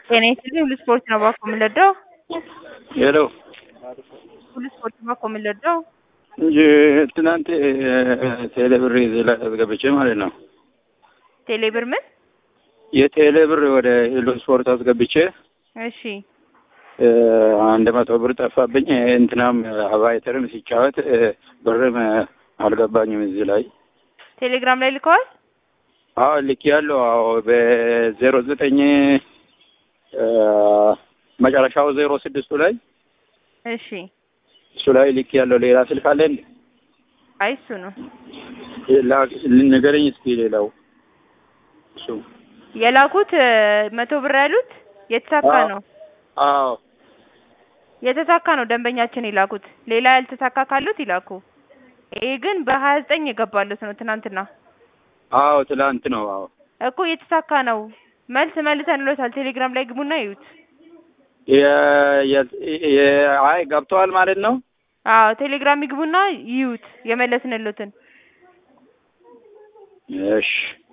ጤና ይስጥልኝ ሁሉ ስፖርት ነው ባኮ የምንለዳው ሄሎ ሁሉ ስፖርት ባኮ የምንለዳው እንጂ ትናንት ቴሌ ብር ይዤ ላይ አስገብቼ ማለት ነው። ቴሌ ብር ምን? የቴሌ ብር ወደ ሄሎ ስፖርት አስገብቼ እሺ አንድ መቶ ብር ጠፋብኝ። እንትናም አቫይተርም ሲጫወት ብርም አልገባኝም እዚህ ላይ ቴሌግራም ላይ ልከዋል። አዎ ልክ ያለው አዎ በዜሮ ዘጠኝ መጨረሻው ዜሮ ስድስቱ ላይ እሺ እሱ ላይ ልክ ያለው ሌላ ስልክ አለ እንዴ? አይ እሱ ነው ንገረኝ እስኪ ሌላው እሱ የላኩት መቶ ብር ያሉት የተሳካ አዎ። ነው አዎ የተሳካ ነው ደንበኛችን የላኩት። ሌላ ያልተሳካ ካሉት ይላኩ። ይሄ ግን በሀያ ዘጠኝ የገባሉት ነው ትናንትና አዎ ትላንት ነው። አዎ እኮ የተሳካ ነው። መልስ መልሰንሎታል። ቴሌግራም ላይ ግቡና ይዩት። የ- የ- የ- አይ ገብተዋል ማለት ነው። አዎ ቴሌግራም ይግቡና ይዩት የመለስንሎትን። እሺ